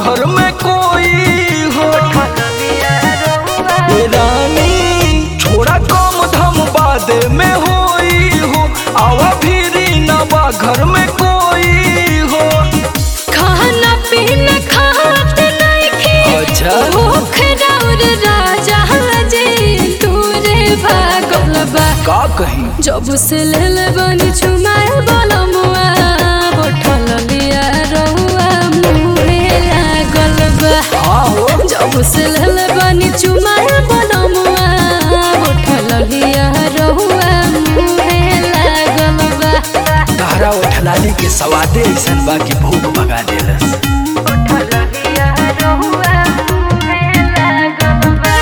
घर में कोई हो ए रानी छोड़ा कम धम बाद में होई हो आवा फिरी न बा घर में कोई हो खाना पीना खात नइखे अच्छा। भूख राउर राजा जे तूरे भागल बा का कहीं जब से लेल बनी छुमाए बलमुआ बोठल लिया रहुआ मुहे लागल बा हाँ हो जब से लेल बनी छुमाए बलमुआ बोठल लिया रहुआ मुहे लागल बा तहरा उठलाली के सवादे ऐसन बा कि भूख भगा देलस बोठल लिया रहुआ मुहे लागल बा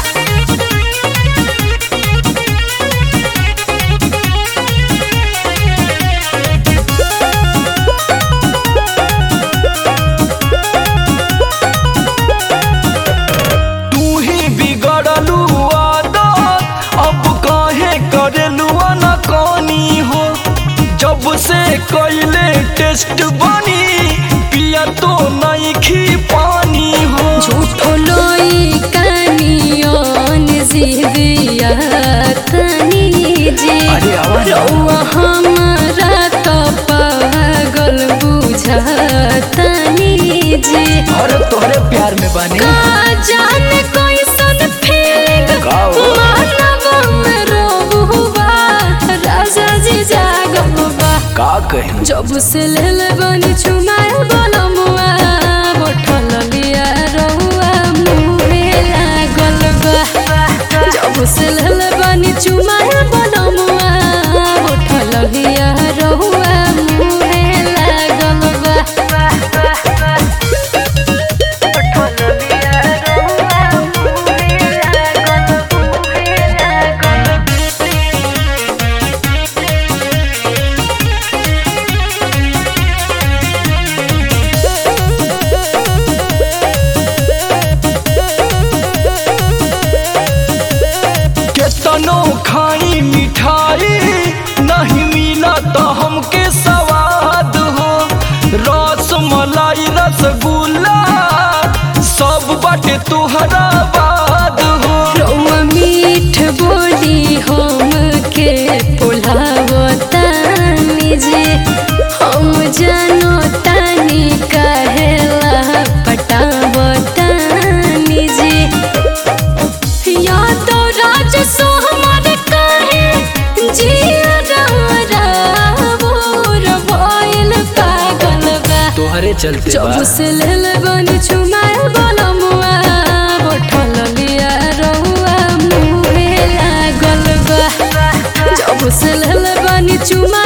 तू ही बिगड़लू आदत अब काहे करेलू न कनी हो जब से कैले टेस्ट बनी पिया तो नहीं खी पानी हो झूठो लोई कानियोन जिविया तनी जे अरे आवाज रौआ हमारा तो पागल बुझतनी जे और तोहरे प्यार में बनी का जाने कैसन फीलिंग का हो? मानव में रोबुबा राजा जी जागबा का कहीं जब से लेल बनी छुमाए बलमुआ बोठल लिया रहुआ मुहे लागल बा जब से लेल बनी छुमाए बलमुआ बोठल लिया रहुआ मुहे लागल बा बोठल लिया रहुआ मुहे लागल मुहे लागल केतनो खाई मिठाई नहीं मिला तो हमके स्वाद हो रस मलाई रसगुल्ला सब बाटे तुहरा बाद हो रौआ मीठ बोली हम के पुलावतानी जे हम जानो तानी कहेला पटावतानी जे या तो राज सो हमार कहे जिया रारा बोर भइल पागल बा तोहरे चलते जब बा से लेल बनी छुमाए बलमुआ बोठल लिया रहुआ मुहे लागल बा जब से लेल बनी छुमाए